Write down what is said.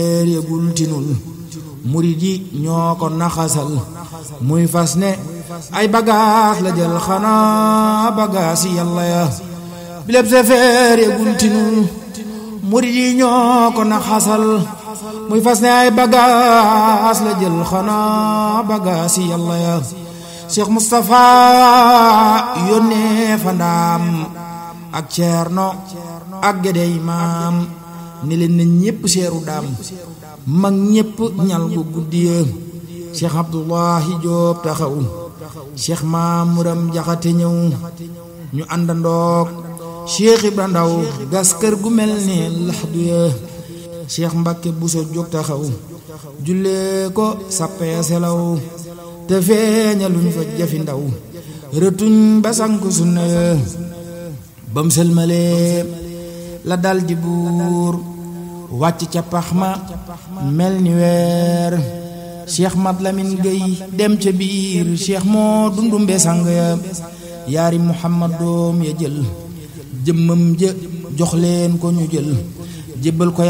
yëgul tinul murid yi ñoo ko naxasal muy fas ne ay bagaas la jël xanaa bagaas yi yàlla ya bileb sefeer yëgul tinul murid yi ñoo ko naxasal muy fas ne ay bagaas la jël xanaa bagaas yi yàlla ya Cheikh Moustapha yónnee fa ndaam ak ceerno ak gédé imaam ni leen na ñépp seeru daam mag ñépp ñal gu guddiya Cheikh Abdullahi Joob taxaw Cheikh Maamuram Jaxate ñëw ñu àndandoog Cheikh Ibra Ndaw gas kër gu mel ni laxdu ya Cheikh Mbakke Buso jóg taxaw jullee ko sappee selaw te feeñaluñ fa jafi ndaw rëtuñ ba sank sunna ya bam sëlmalee la dal di buur wàcc ca pax ma mel ni weer cheikh mat lamin gay dem ca biir cheikh moo dundumbe sang ya yaari muhammad doom ya jël jëmmam ja jox leen ko ñu jël jébbal ko